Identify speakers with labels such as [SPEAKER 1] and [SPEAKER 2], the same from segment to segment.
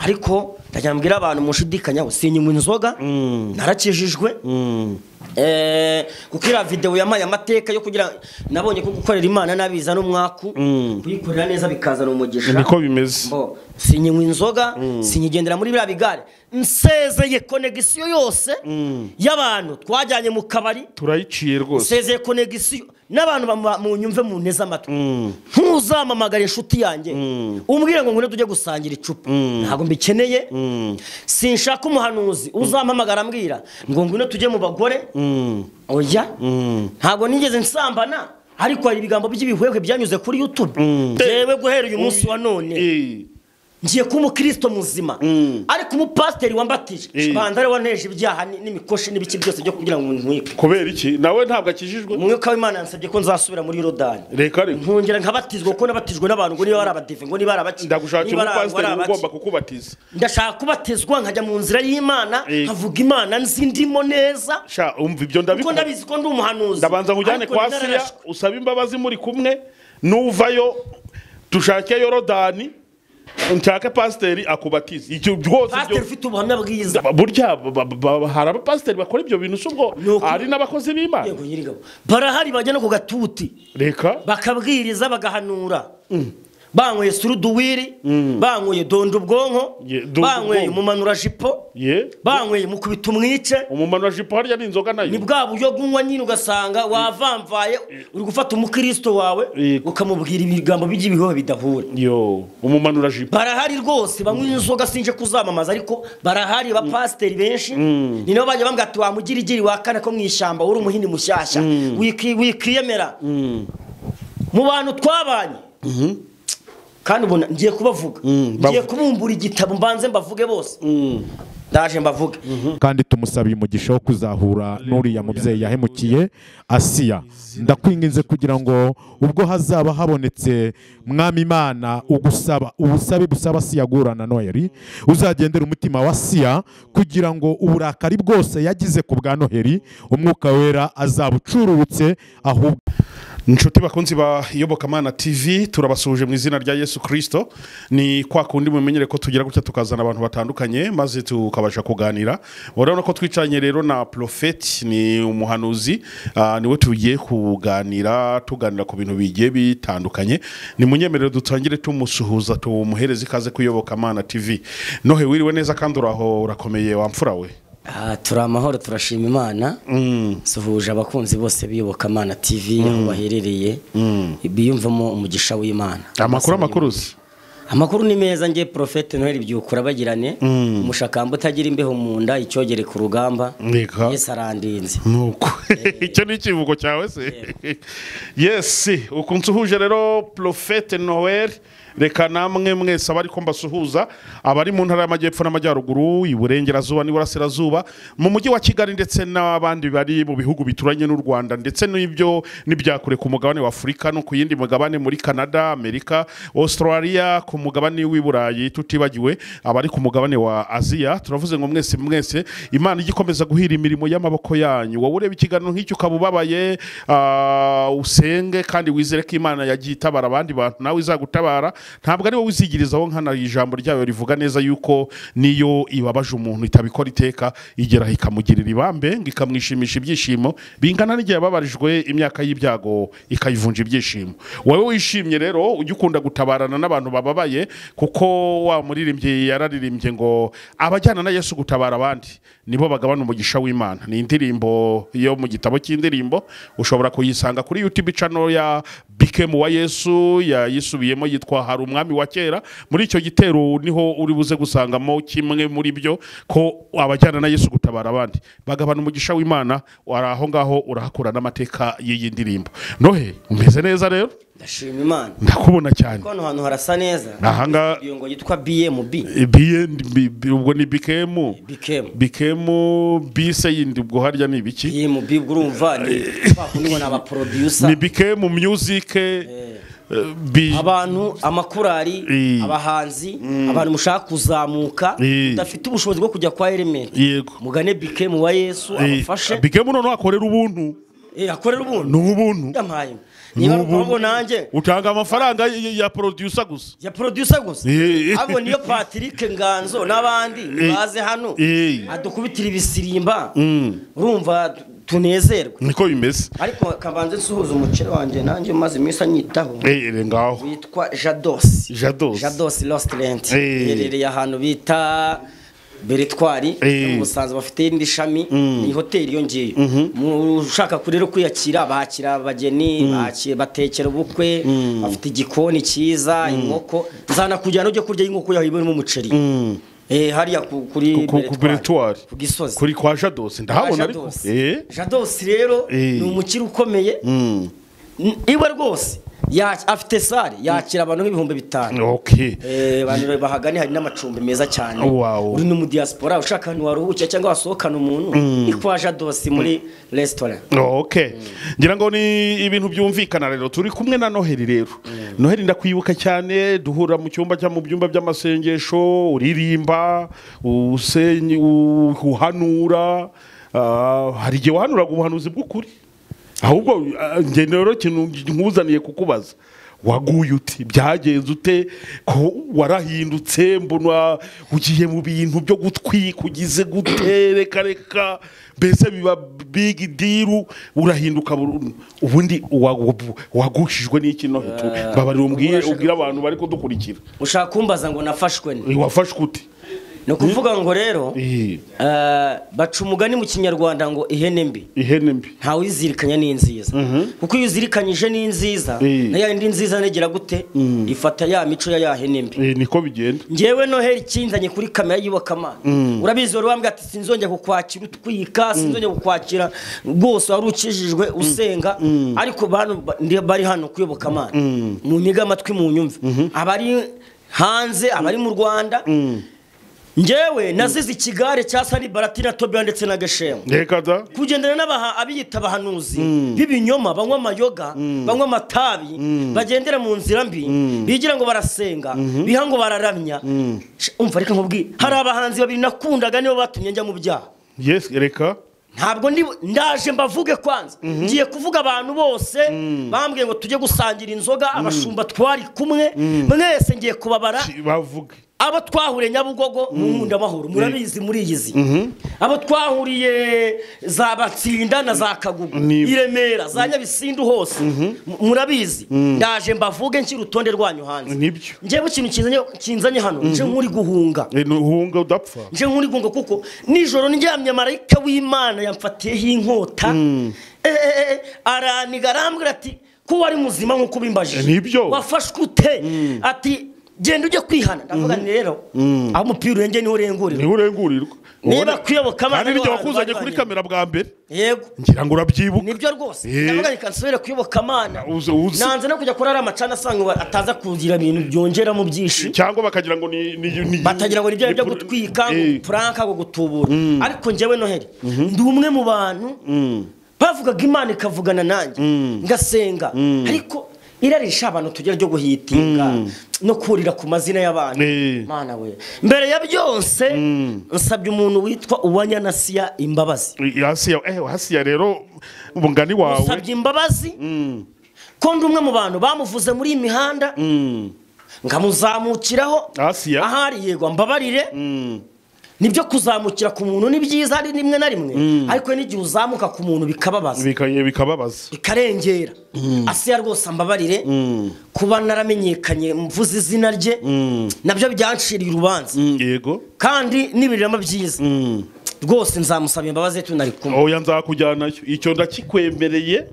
[SPEAKER 1] ariko ndajya mbwira abantu mushidikanyaho sinyuma inzoga narakijijwe Eh, kuko iriya videwo yampaye amateka yo kugira nabonye ko gukorera imana nabiza n'umwaku kuyikorera neza bikazana umugisha
[SPEAKER 2] niko bimeze
[SPEAKER 1] Bo, sinyinywa inzoga sinyigendera muri biriya bigare nsezeye konegisiyo yose y'abantu twajyanye mu kabari
[SPEAKER 2] turayiciye rwose
[SPEAKER 1] nsezeye konegisiyo n'abantu bama- munyumve mu nteze amatwi ntuzamamagare inshuti yanjye umbwire ngo ngune tujye gusangira icupa ntabwo mbikeneye sinshaka umuhanuzi uzampamagara ambwira ngo ngune tujye mu bagore oya ntabwo nigeze nsambana ariko hari ibigambo by'ibihwehwe byanyuze kuri youtube yewe guhera uyu munsi wa none
[SPEAKER 2] Eh,
[SPEAKER 1] ngiye kuba umukristo muzima ariko umupasiteri wambatije
[SPEAKER 2] Eh.
[SPEAKER 1] banza ariwe wanteje ibyaha ni- n'imikoshi n'ibiki byose byo kugira ngo ntwike
[SPEAKER 2] kubera iki nawe ntabwo akijijwe
[SPEAKER 1] umwuka w'imana yansabye ko nzasubira muri yorodani
[SPEAKER 2] reka reka
[SPEAKER 1] nkongera nkabatizwa kuko nabatijwe n'abantu ngo niba barabadive ngo niba barabaki
[SPEAKER 2] ndagushakira
[SPEAKER 1] niba ari abagore,
[SPEAKER 2] umupasiteri
[SPEAKER 1] abaki.
[SPEAKER 2] ugomba kukubatiza
[SPEAKER 1] ndashaka kubatizwa nkajya mu nzira y'imana
[SPEAKER 2] Eh.
[SPEAKER 1] nkavuga imana nzi ndimo neza
[SPEAKER 2] sha umva ibyo
[SPEAKER 1] kuko
[SPEAKER 2] ndabikora
[SPEAKER 1] ndabizi ko ndi umuhanuzi
[SPEAKER 2] ndabanza nkujyane
[SPEAKER 1] Ariko
[SPEAKER 2] kwa
[SPEAKER 1] nararashwe.
[SPEAKER 2] siya usabe imbabazi muri kumwe nuvayo dushake yorodani nshake pasiteri akubatiza icyo rwose
[SPEAKER 1] pasiteri
[SPEAKER 2] ibyo
[SPEAKER 1] ufite ubuhamya bwiza
[SPEAKER 2] burya ba- ba- ba- hari abapasiteri bakora ibyo bintu si ubwo
[SPEAKER 1] Ni uko-
[SPEAKER 2] hari n'abakozi b'imana
[SPEAKER 1] yego nyir'ingabo barahari bajya no ku gatuti
[SPEAKER 2] reka
[SPEAKER 1] bakabwiriza bagahanura banyweye suruduwiri banyweye donda ubwonko
[SPEAKER 2] Ye- donda
[SPEAKER 1] banyweye
[SPEAKER 2] ubwonko.
[SPEAKER 1] umumanura jipo
[SPEAKER 2] ye
[SPEAKER 1] banyweye mukubita umwice
[SPEAKER 2] umumaro wa jipo harya ni inzoga
[SPEAKER 1] ni
[SPEAKER 2] nayo
[SPEAKER 1] bwa buryo bw'unywa nyine ugasanga wavamvaye uri gufata umukristo wawe
[SPEAKER 2] Yego.
[SPEAKER 1] ukamubwira ibigambo by'ibihoho bidahura
[SPEAKER 2] yo umumaro wa jipo
[SPEAKER 1] barahari rwose banywa inzoga sinje kuzamamaza ariko barahari abapasiteri benshi ni nabo bajya bambwira ati wamugirigiri wakane ko mu ishyamba uri umuhini mushyashya wiki- wikiyemera mu bantu twabanye kandi ubona ngiye kubavuga ngiye kubumbura igitabo mbanze mbavuge bose ndaje mbavuge
[SPEAKER 3] kandi tumusabiye umugisha wo kuzahura n'uriya mubyeyi yahemukiye asiya ndakwinginze kugira ngo ubwo hazaba habonetse mwami imana ugusaba ubusabe busaba asiya guhura na noheri uzagendera umutima wa asiya kugira ngo uburakari bwose yagize ku bwa noheri umwuka wera azabucururutse ahubwo
[SPEAKER 2] inshuti bakunzi ba iyobokamana tv turabasuhuje mu izina rya yesu kirisito ni kwa kundi mumenyere ko tugira gutya tukazana abantu batandukanye maze tukabasha kuganira urabona ko twicaranye rero na porofeti ni umuhanuzi ah, niwe tugiye kuganira tuganira ku bintu bigiye bitandukanye ni munyemerere dutangire tumusuhuza tumuhereze ikaze ku iyobokamana tv nohe wiriwe neza kandi uraho urakomeye wamfura we
[SPEAKER 1] Aha, turi amahoro turashima imana suhuje abakunzi bose b'iyobokamana tv aho baherereye biyumvamo umugisha w'imana
[SPEAKER 2] amakuru amakuru uzi
[SPEAKER 1] amakuru ni meza ngiye porofete noheli byukura bagirane umushakamba utagira imbeho mu nda icyogere ku rugamba
[SPEAKER 2] Reka.
[SPEAKER 1] yesu arandinze
[SPEAKER 2] nuko icyo ni ikivugo cyawe se yesi uku nsuhuje rero porofete noel reka namwe mwese abari ko mbasuhuza abari mu ntara y'amajyepfo n'amajyaruguru iburengerazuba n'iburasirazuba mu mujyi wa kigali ndetse n'abandi bari mu bihugu bituranye n'u rwanda ndetse n'ibyo n'ibyakure ku mugabane wa afurika no ku yindi mugabane muri canada amerika australia ku mugabane w'i burayi tutibagiwe abari ku mugabane wa aziya turavuze ngo mwese mwese imana ijya ikomeza guhira imirimo y'amaboko yanyu wowe ureba ikiganiro nk'icyo ukaba ubabaye ah, usenge kandi wizere ko imana yagiye itabara abandi bantu nawe izagutabara ntabwo ari wowe uzigirizaho nkana ijambo ryayo rivuga neza yuko niyo ibabaje umuntu itabikora iteka igeraho ikamugirira ibambe ngo ikamwishimisha ibyishimo bingana n'igihe yababarijwe imyaka y'ibyago ikayivunja ibyishimo wowe wishimye rero ujye ukunda gutabarana n'abantu bababaye kuko wa muririmbyi yararirimbye ngo abajyana na yesu gutabara abandi nibo bagabana umugisha w'imana ni indirimbo yo mu gitabo cy'indirimbo ushobora kuyisanga kuri youtube channel ya bikemu wa yesu yayisubiyemo yitwa hari umwami wa kera muri icyo gitero niho uri buze gusangamo kimwe muri byo ko abajyana na yesu gutabara abandi bagabana umugisha w'imana wari aho ngaho urahakura n'amateka y'iyi ndirimbo nohe umeze neza rero
[SPEAKER 1] ndashima imana
[SPEAKER 2] ndakubona cyane
[SPEAKER 1] ko hano hantu harasa neza
[SPEAKER 2] Aha ngaha-
[SPEAKER 1] iyo ngo yitwa bmb
[SPEAKER 2] BN bi- bi- ubwo ni bikemu
[SPEAKER 1] bikemu
[SPEAKER 2] bikemu bise yindi ubwo harya ni ibiki
[SPEAKER 1] bmb ubwo urumva ni kwa kundi ngo ni abaproducer
[SPEAKER 2] ni bikemu music eh, bi-
[SPEAKER 1] abantu amakorari
[SPEAKER 2] Eh.
[SPEAKER 1] abahanzi abantu mushaka kuzamuka
[SPEAKER 2] Eh.
[SPEAKER 1] udafite ubushobozi bwo kujya kwa element
[SPEAKER 2] yego
[SPEAKER 1] mugane bikemu wa yesu
[SPEAKER 2] Eh,
[SPEAKER 1] abafashe
[SPEAKER 2] bikemu noneho akorera ubuntu
[SPEAKER 1] Eh, akorera ubuntu
[SPEAKER 2] ni ubuntu
[SPEAKER 1] ndampaye niba ari
[SPEAKER 2] ubuntu.
[SPEAKER 1] ukuvuga nanjye
[SPEAKER 2] utanga amafaranga y- y- ya producer gusa
[SPEAKER 1] ya producer gusa
[SPEAKER 2] Eh.
[SPEAKER 1] abo niyo Patrick Nganzo n'abandi baze hano
[SPEAKER 2] Eh.
[SPEAKER 1] adukubitira ibisirimba
[SPEAKER 2] Mm.
[SPEAKER 1] urumva tunezerwe
[SPEAKER 2] niko bimeze
[SPEAKER 1] ariko kabanze nsuhuza umukire wanjye nanjye umaze iminsi anyitaho
[SPEAKER 2] Eh, ere ngaho
[SPEAKER 1] witwa Jados
[SPEAKER 2] Jados.
[SPEAKER 1] Jados Lost Rent
[SPEAKER 2] Eh.
[SPEAKER 1] iherereye ahantu bita Beretwari
[SPEAKER 2] Eh.
[SPEAKER 1] umusanzu bafite irindi shami ni hoteli yongeyeyo Mu- ushaka kurero kwiyakira bakira abageni baki- batekera ubukwe bafite igikoni cyiza inkoko nzanakujyana ujye kurya inkoko yawe ibirimo umuceri Eh, hariya ku- kuri
[SPEAKER 2] Ku- ku- ku Beretwari.
[SPEAKER 1] ku gisozi
[SPEAKER 2] kuri kwa jadosi ndahabona ariko
[SPEAKER 1] Jados.
[SPEAKER 2] Eh,
[SPEAKER 1] Jados rero ni
[SPEAKER 2] Eh.
[SPEAKER 1] umukire ukomeye N- iwe rwose ya- afite sare yakira abantu nk'ibihumbi bitanu
[SPEAKER 2] okay
[SPEAKER 1] Eh, abantu bahagane hari n'amacumbi meza cyane
[SPEAKER 2] Wow.
[SPEAKER 1] uri no mu diaspora ushaka ahantu waruhukira cyangwa wasohokana umuntu ni kwa Jados muri resitora
[SPEAKER 2] ok ngira ngo ni ibintu byumvikana rero turi kumwe na noheli rero noheli ndakwibuka cyane duhura mu cyumba cyangwa mu byumba by'amasengesho uririmba usenya u- uhanura ah, hari igihe wahanuraga ubuhanuzi bw'ukuri ahubwo ah, njye rero ikintu nkuzaniye kukubaza waguye uti byagenze ute ko warahindutse mbona ugiye mu bintu byo gutwika ugize gute reka reka mbese biba bigi diru urahinduka burundu ubundi wagu- wagushijwe n'iki no hejuru babarira umbwire
[SPEAKER 1] Urashaka-
[SPEAKER 2] ubwire abantu bari kudukurikira
[SPEAKER 1] ushaka kumbaza ngo nafashwe ni
[SPEAKER 2] wafashwe ute
[SPEAKER 1] ni ukuvuga ngo rero
[SPEAKER 2] Eh,
[SPEAKER 1] eh, baca umugani mu kinyarwanda ngo ihene mbi
[SPEAKER 2] ihene mbi
[SPEAKER 1] ntawe uyizirikanya ni nziza kuko iyo uzirikanyije ni nziza
[SPEAKER 2] Eh.
[SPEAKER 1] na ya yindi nziza negera gute ifata ya mico ya ya hene mbi
[SPEAKER 2] Eh, niko bigenda
[SPEAKER 1] ngewe noheli kinzanye kuri kamera y'iyobokamana urabizi wari wambwira ati sinzongera kukwakira utwika sinzongera kukwakira rwose wari ukijijwe usenga ariko bano ba- ndi- bari hano kuyoboka amana munyige amatwi mu nyumve abari hanze abari mu rwanda ngewe nazize ikigare cya sani baratina tobia ndetse na gashema
[SPEAKER 2] reka da
[SPEAKER 1] kugendana n'abaha abiyita abahanuzi b'ibinyoma banywa amayoga banywa amatabi bagendera mu nzira mbi bigira ngo barasenga biha ngo bararamya Sh- umva reka nkubwire hari abahanzi babiri nakundaga nibo batumye njya mu byaha
[SPEAKER 2] yes reka
[SPEAKER 1] ntabwo ndi ndaje mbavuge kwanza ngiye kuvuga abantu bose bambwiye ngo tujye gusangira inzoga abashumba twari kumwe mwese ngiye kubabara
[SPEAKER 2] bavuge
[SPEAKER 1] abo twahuriye nyabugogo mu nkundamahoro murabizi muriyizi abo twahuriye za batsinda na za kagugu
[SPEAKER 2] Ni-
[SPEAKER 1] i remera za nyabisindu hose M- murabizi ndaje mbavuge nshyira urutonde rwanyu hanze
[SPEAKER 2] nibyo
[SPEAKER 1] njyewe ikintu kinzanye- kinzanye hano nje nk'uri guhunga
[SPEAKER 2] Eh, ntuhunga udapfa
[SPEAKER 1] nje nk'uri guhunga kuko nijoro ndyamye marayika w'imana yamfatiyeho inkota Eh, eh, eh, eh, araniga arambwira ati ko wari muzima nk'uko ubimbajije
[SPEAKER 2] Nibyo.
[SPEAKER 1] wafashwe ute ati genda ujye kwihana ndavuga nti rero aho umupira urengeye niho urengurira
[SPEAKER 2] niwe urengurirwa
[SPEAKER 1] Niba
[SPEAKER 2] Ubona-
[SPEAKER 1] kwiyoboka abana
[SPEAKER 2] kandi n'igihe
[SPEAKER 1] n'abantu
[SPEAKER 2] wakuzanye kuri
[SPEAKER 1] barwanya.
[SPEAKER 2] kamera bwa mbere
[SPEAKER 1] yego
[SPEAKER 2] ngira ngo urabyibuka
[SPEAKER 1] nibyo rwose
[SPEAKER 2] Eh.
[SPEAKER 1] ndavuga reka nsubire kuyoboka amana
[SPEAKER 2] Uzi- uzi-
[SPEAKER 1] nanze no kujya kurara amacana asanga uba- ataza kugira ibintu byongera mu byishimo
[SPEAKER 2] cyangwa bakagira ngo ni ni- ni-
[SPEAKER 1] batagira ngo ni byo byo
[SPEAKER 2] ni-
[SPEAKER 1] gutwika ngo
[SPEAKER 2] Eh,
[SPEAKER 1] puranka ngo gutubura ariko njyewe noheli ndi umwe mu bantu bavugaga imana ikavugana nanjye ngasenga ariko irarisha abantu tugira ryo guhitinga no kurira ku mazina y'abantu
[SPEAKER 2] Eh.
[SPEAKER 1] mana we mbere ya byose nsabye umuntu witwa uwanyanasiya imbabazi
[SPEAKER 2] hasiya eh, hasiya rero umugani wawe
[SPEAKER 1] nsabye imbabazi ko ndi umwe mu bantu bamuvuze muri iyi mihanda nkamuzamukiraho
[SPEAKER 2] Asiya.
[SPEAKER 1] ahari yego mbabarire nibyo kuzamukira ku muntu ni byiza hari rimwe na rimwe ariko n'igihe uzamuka ku muntu bikababaza
[SPEAKER 2] bika- bikababaza
[SPEAKER 1] bikarengera asiya rwose ambabarire kuba naramenyekanye mvuze izina rye nabyo byanciriye urubanza
[SPEAKER 2] Mm, yego
[SPEAKER 1] kandi n'ibiriramo byiza rwose nzamusaba imbabazi tunari kumwe
[SPEAKER 2] oya nzakujyanayo icyo ndakikwemereye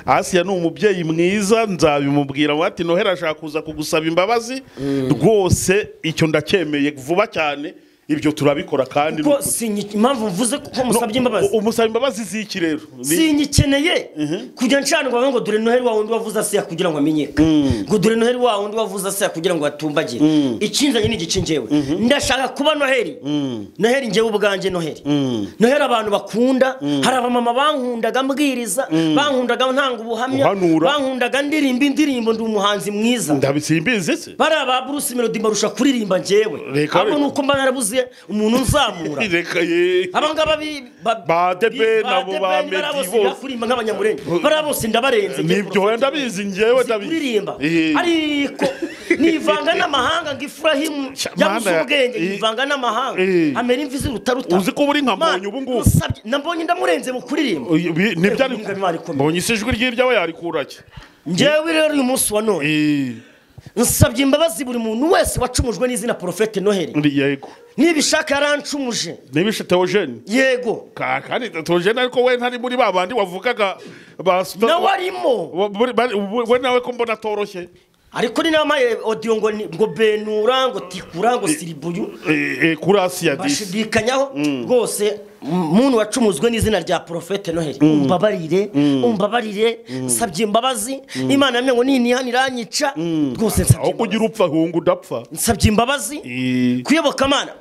[SPEAKER 2] asiya ni umubyeyi mwiza nzabimubwira ngo ati nohera ashaka kuza kugusaba imbabazi rwose icyo ndacyemeye vuba cyane ibyo turabikora kandi
[SPEAKER 1] kuko sinyi- impamvu mvuze ko musabye imbabazi
[SPEAKER 2] No, umusaba imbabazi z'iki rero Ni-
[SPEAKER 1] sinyikeneye kujya nshana ngo bavuge ngo dore noheli wawe undi wavuze asiya kugira ngo amenyekane ngo dore noheli wawe undi wavuze asiya kugira ngo atumbagire ikinzanye ni igice njyewe ndashaka kuba noheli noheli njyewe ubwanjye noheli noheli abantu bakunda hari abamama bankundaga mbwiriza bankundaga ntanga ubuhamya
[SPEAKER 2] Uhanura.
[SPEAKER 1] bankundaga ndirimba indirimbo ndi umuhanzi mwiza
[SPEAKER 2] ndabisimbizi se
[SPEAKER 1] bariya ba bruce melody mbarusha kuririmba njyewe
[SPEAKER 2] Reka
[SPEAKER 1] ahubwo
[SPEAKER 2] we.
[SPEAKER 1] ni uko mba narabuze yuzuye umuntu unzamura
[SPEAKER 2] reka ye
[SPEAKER 1] abangaba bi- ba-
[SPEAKER 2] Ba ADEPR
[SPEAKER 1] ba
[SPEAKER 2] nabo ba
[SPEAKER 1] ADEPR bari
[SPEAKER 2] Meddy
[SPEAKER 1] bose
[SPEAKER 2] bose.
[SPEAKER 1] ndakurimba nk'abanyamurenge bariya bose ndabarenze
[SPEAKER 2] nibyo wenda bizi ngewe ndabizi
[SPEAKER 1] kuririmba
[SPEAKER 2] Eh.
[SPEAKER 1] ariko nivanga n'amahanga ngo ifurahimu yabuze
[SPEAKER 2] Mana,
[SPEAKER 1] ubwenge
[SPEAKER 2] eh.
[SPEAKER 1] yivanga n'amahanga
[SPEAKER 2] Eh.
[SPEAKER 1] amera imvi ziruta ruta
[SPEAKER 2] uzi ko uba uri nka mbonye ubu ngubu
[SPEAKER 1] usabye nambonye ndamurenze mu kuririmba
[SPEAKER 2] Uyu- bi- nibyo ari
[SPEAKER 1] Ubuhinga bimara ikomeye.
[SPEAKER 2] mbonye isi ijwi ry'ibyawe yarikura ki
[SPEAKER 1] njyewe rero uyu munsi wa none nsabye imbabazi buri muntu wese wacumujwe n'izina porofete noheli
[SPEAKER 2] yego
[SPEAKER 1] nibishaka yarancumuje
[SPEAKER 2] niba ishe teogene
[SPEAKER 1] yego
[SPEAKER 2] Ka- kandi teogene ariko we ntari muri ba bandi wavugaga ba
[SPEAKER 1] nawe arimo
[SPEAKER 2] Wa- buri- bari- ubu- we nawe ko mbona atoroshye
[SPEAKER 1] ariko ni namaye odiyo ngo ni- ngo benura ngo tikura ngo siribuyu
[SPEAKER 2] Eh, eh, kuri asiya disi
[SPEAKER 1] bashidikanyaho rwose m- muntu wacumuzwe n'izina rya porofete noheli umbabarire umbabarire nsabye imbabazi imana yamenye ngo nini iranyica rwose nsabye
[SPEAKER 2] aho kugira
[SPEAKER 1] imbabazi
[SPEAKER 2] upfa hunga udapfa
[SPEAKER 1] nsabye imbabazi
[SPEAKER 2] Eh,
[SPEAKER 1] kuyoboka amana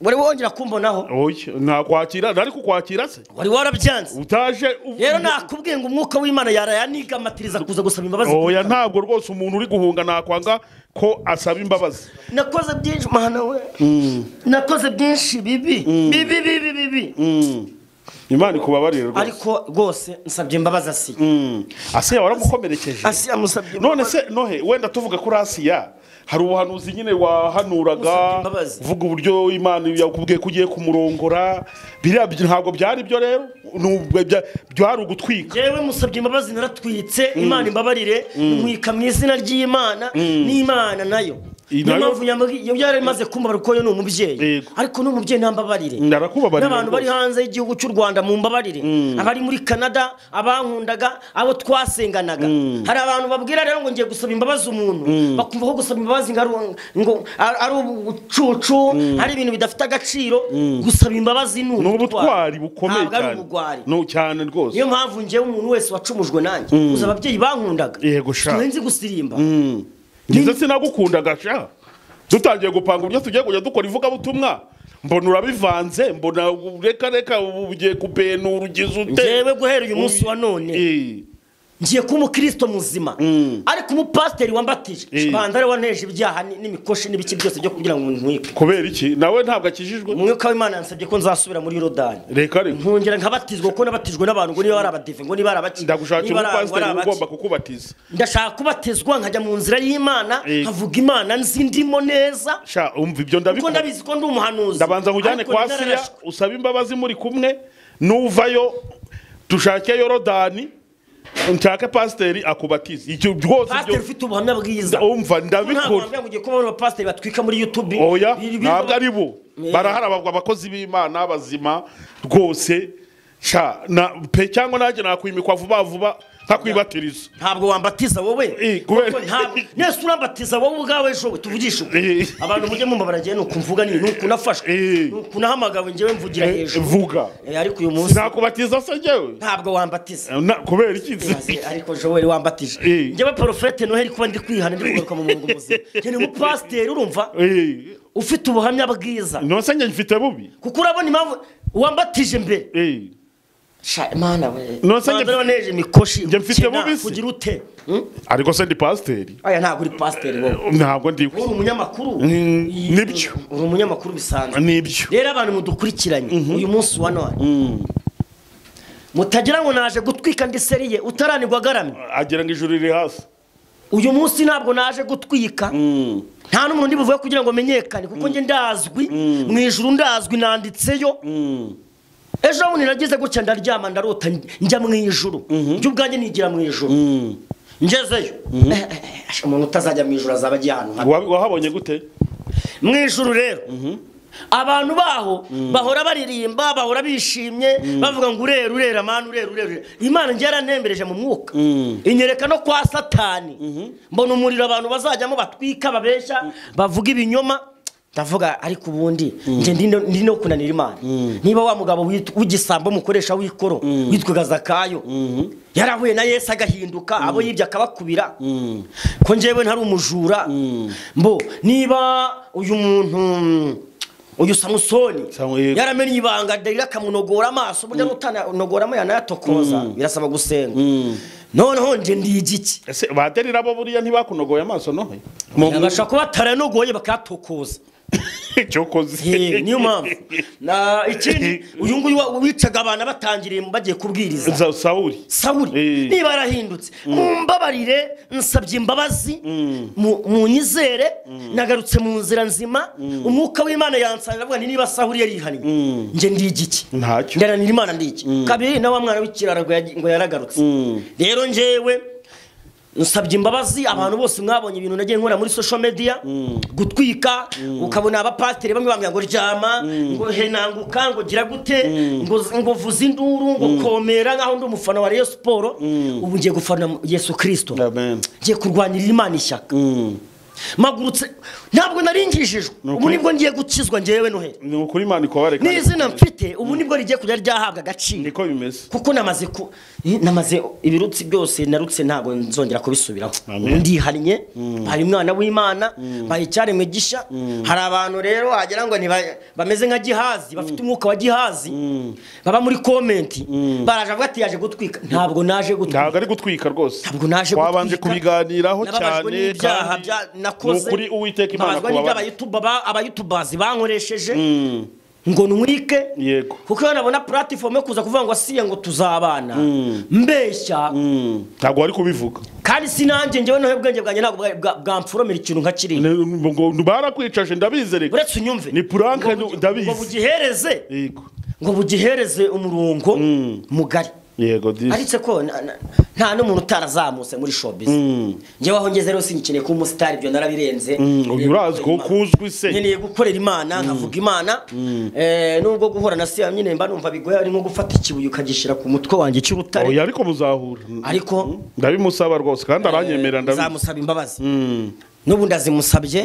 [SPEAKER 1] wari wongera kumbonaho
[SPEAKER 2] oya, nakwakira nari kukwakira se
[SPEAKER 1] wari warabyanze
[SPEAKER 2] utaje u-
[SPEAKER 1] rero nakubwiye ngo umwuka w'imana yarayanigamatiriza kuza gusaba imbabazi
[SPEAKER 2] oya ntabwo rwose umuntu uri guhunga nakwanga ko asaba imbabazi
[SPEAKER 1] nakoze byinshi mana we nakoze byinshi bibi bibi bibi bibi
[SPEAKER 2] imana ikubabarire rwose
[SPEAKER 1] ariko rwose nsabye imbabazi asiye
[SPEAKER 2] Mm. asiya waramukomerekeje
[SPEAKER 1] asiye amusabye
[SPEAKER 2] none
[SPEAKER 1] imbabazi
[SPEAKER 2] se nohe wenda tuvuga kuri asiya hari ubuhanuzi nyine wahanuraga
[SPEAKER 1] Usabye imbabazi.
[SPEAKER 2] uvuga uburyo imana yakubwiye ko ugiye kumurongora biriya byo- ntabwo byari byo rero Nubwo bya- byari ugutwika
[SPEAKER 1] yewe musabye imbabazi naratwitse imana imbabarire mwika mu izina ry'imana n'imana nayo
[SPEAKER 2] Iyi
[SPEAKER 1] niyo
[SPEAKER 2] nayo-
[SPEAKER 1] mpamvu nyamubwi- iyo byari bimaze kumbabarira kuko yo ni umubyeyi
[SPEAKER 2] Yego.
[SPEAKER 1] ariko ni umubyeyi ntambabarire
[SPEAKER 2] ndarakubabarira
[SPEAKER 1] n'abantu bari
[SPEAKER 2] rwose.
[SPEAKER 1] hanze y'igihugu cy'u rwanda mu mbabarire abari muri canada abankundaga abo twasenganaga hari abantu babwira rero ngo ngiye gusaba imbabazi umuntu bakumva ko gusaba imbabazi ngo ari- ngo ari ari ubucucu ari ibintu bidafite agaciro gusaba imbabazi ni
[SPEAKER 2] ni ubutwari bukomeye
[SPEAKER 1] Ntabwo ari
[SPEAKER 2] cyane
[SPEAKER 1] ubugwari
[SPEAKER 2] No, cyane rwose
[SPEAKER 1] niyo mpamvu ngewe umuntu wese wacumujwe nanjye uzi ababyeyi bankundaga
[SPEAKER 2] Yego, sha.
[SPEAKER 1] tuba nzi gusirimba
[SPEAKER 2] ngize sinagukundaga sha dutangiye gupanga uburyo tugiye kujya dukora ivugabutumwa mbona urabivanze mbona reka reka ubu ugiye kubenura ugize ute
[SPEAKER 1] ngewe guhera uyu munsi wa none
[SPEAKER 2] Eh.
[SPEAKER 1] ngiye kuba umukristo muzima ariko umupasiteri wambatije
[SPEAKER 2] Mm.
[SPEAKER 1] banza ariwe waneje ibyaha ni- n'imikoshi n'ibiki byose byo kugira ngo ntwike
[SPEAKER 2] kubera iki nawe ntabwo akijijwe
[SPEAKER 1] umwuka w'imana yansabye ko nzasubira muri yorodani
[SPEAKER 2] reka reka
[SPEAKER 1] nkongera nkabatizwa kuko nabatijwe n'abantu ngo niba ari abadive ngo niba ari abaki
[SPEAKER 2] ndagushakira
[SPEAKER 1] niba ari abo, ari
[SPEAKER 2] umupasiteri
[SPEAKER 1] abaki.
[SPEAKER 2] ugomba kukubatiza
[SPEAKER 1] ndashaka kubatizwa nkajya mu nzira y'imana
[SPEAKER 2] Eh.
[SPEAKER 1] nkavuga imana nzi ndimo neza
[SPEAKER 2] sha umva ibyo
[SPEAKER 1] kuko
[SPEAKER 2] ndabikora
[SPEAKER 1] ndabizi ko ndi umuhanuzi
[SPEAKER 2] ndabanza nkujyane
[SPEAKER 1] Ariko
[SPEAKER 2] kwa
[SPEAKER 1] ni
[SPEAKER 2] siya
[SPEAKER 1] nararashwe.
[SPEAKER 2] usabe imbabazi muri kumwe nuvayo dushake yorodani nshake pasiteri akubatize icyo rwose
[SPEAKER 1] pasiteri
[SPEAKER 2] ibyo
[SPEAKER 1] ufite ubuhamya bwiza
[SPEAKER 2] umva
[SPEAKER 1] ntabwo
[SPEAKER 2] ndabikora
[SPEAKER 1] wambwira ngo ugiye kuba abantu bapasiteri batwika muri yutube
[SPEAKER 2] oya
[SPEAKER 1] Biri- biri-
[SPEAKER 2] ntabwo ari bo
[SPEAKER 1] Eh.
[SPEAKER 2] barahari aba- abakozi b'imana bazima rwose sha na pe cyangwa nanjye nakwimikwa vuba vuba ntakwibatiriza
[SPEAKER 1] ntabwo wambatiza wowe
[SPEAKER 2] Eh, kubera-
[SPEAKER 1] Kuko ntabwo nese urambatiza wowe ubwawe ejo we tuvugishe ubu.
[SPEAKER 2] Eh.
[SPEAKER 1] abantu mujye mumva baragiye nuko mvuga ni nuko nafashwe
[SPEAKER 2] Eh.
[SPEAKER 1] nuko nahamagawe njyewe mvugira
[SPEAKER 2] Eh,
[SPEAKER 1] hejuru
[SPEAKER 2] vuga
[SPEAKER 1] Eh, ariko uyu munsi
[SPEAKER 2] sinakubatiza se njyewe
[SPEAKER 1] ntabwo wambatiza
[SPEAKER 2] Na- kubera iki
[SPEAKER 1] Maze ariko joel wambatije
[SPEAKER 2] Eh.
[SPEAKER 1] njyewe porofete noheli kuba ndi kwihana ndi kugaruka mu mwungu muzima njye ni umupasiteri urumva
[SPEAKER 2] Eh,
[SPEAKER 1] ufite ubuhamya bwiza
[SPEAKER 2] nonse njye mfite bubi
[SPEAKER 1] kuko urabona impamvu wambatije mbere
[SPEAKER 2] Eh,
[SPEAKER 1] Sha, Mana we
[SPEAKER 2] Nonse
[SPEAKER 1] Banza
[SPEAKER 2] njye-
[SPEAKER 1] waneje imikoshi
[SPEAKER 2] njye mfite
[SPEAKER 1] ukena,
[SPEAKER 2] bubisi.
[SPEAKER 1] kugira ute Hmm?
[SPEAKER 2] ariko se ndi pasiteri
[SPEAKER 1] aya ntabwo uri pasiteri wowe
[SPEAKER 2] ntabwo ndi
[SPEAKER 1] uri umunyamakuru
[SPEAKER 2] Mm,
[SPEAKER 1] Iyi-
[SPEAKER 2] nibyo.
[SPEAKER 1] uri umunyamakuru bisanzwe
[SPEAKER 2] nibyo
[SPEAKER 1] rero abantu mudukurikiranye uyu munsi wa none mutagira ngo naje gutwika ndi seriye utaranirwa agaramye
[SPEAKER 2] agira ngo ijuru riri hasi
[SPEAKER 1] uyu munsi ntabwo naje gutwika nta n'umuntu ndi buvuge kugira ngo menyekane kuko njye ndazwi mu ijuru ndazwi nanditseyo ejo bundi nagize gutya ndaryama ndarota njya mu ijuru njye ubwanjye nigira mu ijuru ngezeyo Eh, eh, eh, umuntu utazajya mu ijuru azaba agiye ahantu habi
[SPEAKER 2] Wa- wahabonye gute
[SPEAKER 1] mu ijuru rero abantu baho bahora baririmba bahora bishimye bavuga ngo urera urera amana urera urera urera. imana njye yaranembereje mu mwuka inyereka no kwa satani mbona umuriro abantu bazajyamo batwika babeshya bavuga ibinyoma ndavuga ariko ubundi njye ndi no- ndi no kunanira imana niba wa mugabo wit- w'igisambo mukoresha w'ikoro witwaga zakayo yarahuye na yesu agahinduka abo yibye akabakubira ko njyewe ntari umujura mbo niba uyu muntu uyu samusoni
[SPEAKER 2] Samu- yego.
[SPEAKER 1] yaramenye ibanga delila akamunogora amaso burya nutanogoramo yanayatokoza birasaba gusenga noneho njye ndi igiki
[SPEAKER 2] ese baderira bo buriya ntibakunogoye amaso nohe Mu-
[SPEAKER 1] yabasha kuba ataranogoye bakayatokoza Eh,
[SPEAKER 2] cyokoze
[SPEAKER 1] niyo mpamvu na ikindi uyu nguyu wa- wicaga abantu batangiriye bagiye kubwiriza
[SPEAKER 2] Za- sawuli
[SPEAKER 1] sawuri
[SPEAKER 2] Eh.
[SPEAKER 1] niba yarahindutse mumbabarire nsabye imbabazi mu- munyizere nagarutse mu nzira nzima umwuka w'imana yansanira avuga nti niba sawuri yarihaniwe nge ndi igiki
[SPEAKER 2] Ntacyo.
[SPEAKER 1] ndaranira imana ndi iki kabiri na wa mwana w'ikirara ngo yagi- ngo yaragarutse rero njyewe nsabye imbabazi abantu bose mwabonye ibintu nagiye nkora muri social media gutwika ukabona abapatiri bamwe bambwira ngo ryama ngo henanguka ngo gira gute ngo ngo vuze induru ngo komera nk'aho ndi umufana wa Rayon Sport ubu ngiye gufana Yesu Kristo
[SPEAKER 2] Amen.
[SPEAKER 1] ngiye kurwanirira Imana ishyaka magurutse ntabwo naringishijwe ubu
[SPEAKER 2] ukuri.
[SPEAKER 1] nibwo ngiye gukizwa ngewe noheli
[SPEAKER 2] ni ukuri imana ikobareka
[SPEAKER 1] n'izina mfite ubu nibwo rigiye kujya ryahabwa agaciro
[SPEAKER 2] niko bimeze
[SPEAKER 1] kuko namaze ku namaze ibirutsi byose narutse ntabwo nzongera kubisubiraho
[SPEAKER 2] Amen.
[SPEAKER 1] ndihannye hari umwana w'imana hari icyaremwe gisha hari abantu rero wagira ngo ntiba- bameze nka gihazi bafite umwuka wa gihazi baba muri komenti baraje avuga ati yaje gutwika ntabwo naje gutwika
[SPEAKER 2] ntabwo ari gutwika rwose
[SPEAKER 1] Ntabwo naje
[SPEAKER 2] twabanje
[SPEAKER 1] gutwika.
[SPEAKER 2] kubiganiraho
[SPEAKER 1] Nababajwe
[SPEAKER 2] cyane
[SPEAKER 1] n'ibyaha
[SPEAKER 2] kandi
[SPEAKER 1] bya- nakoze
[SPEAKER 2] ni ukuri uwiteka imana
[SPEAKER 1] Nababajwe n'ibyo
[SPEAKER 2] kubabarira
[SPEAKER 1] abayutuba ba- abayutubazi bankoresheje ngo ntwike
[SPEAKER 2] yego
[SPEAKER 1] kuko iyo nabona puratifomu yo kuza kuvuga ngo asiye ngo tuzabana mbeshya
[SPEAKER 2] ntabwo wari kubivuga
[SPEAKER 1] kandi sinanjye njyewe nohe ubwenge bwanjye ntabwo bwa- bwa- bwamforomera ikintu nka kiriya
[SPEAKER 2] Ni- ngo- ngo barakwicaje ndabizi reka
[SPEAKER 1] uretse unyumve
[SPEAKER 2] Ni puranke,
[SPEAKER 1] Ngo bugi-
[SPEAKER 2] ndabizi.
[SPEAKER 1] ngo bugihereze
[SPEAKER 2] yego
[SPEAKER 1] ngo bugihereze umurongo mugari
[SPEAKER 2] yego disi
[SPEAKER 1] aretse ko na- na- nta n'umuntu utarazamutse muri showbiz njyewe aho ngeze rero singikeneye kuba umusitari ibyo narabirenze
[SPEAKER 2] uyu urazwi ko kuzwi se
[SPEAKER 1] nkeneye gukorera imana nkavuga imana Eh, nubwo guhura na siya nyine mba numva bigoye ari nko gufata ikibuye ukagishyira ku mutwe wanjye cy'urutare
[SPEAKER 2] oya ariko muzahura
[SPEAKER 1] ariko
[SPEAKER 2] ndabimusaba rwose kandi aranyemerera ndabizi
[SPEAKER 1] nzamusaba imbabazi n'ubundi azimusabye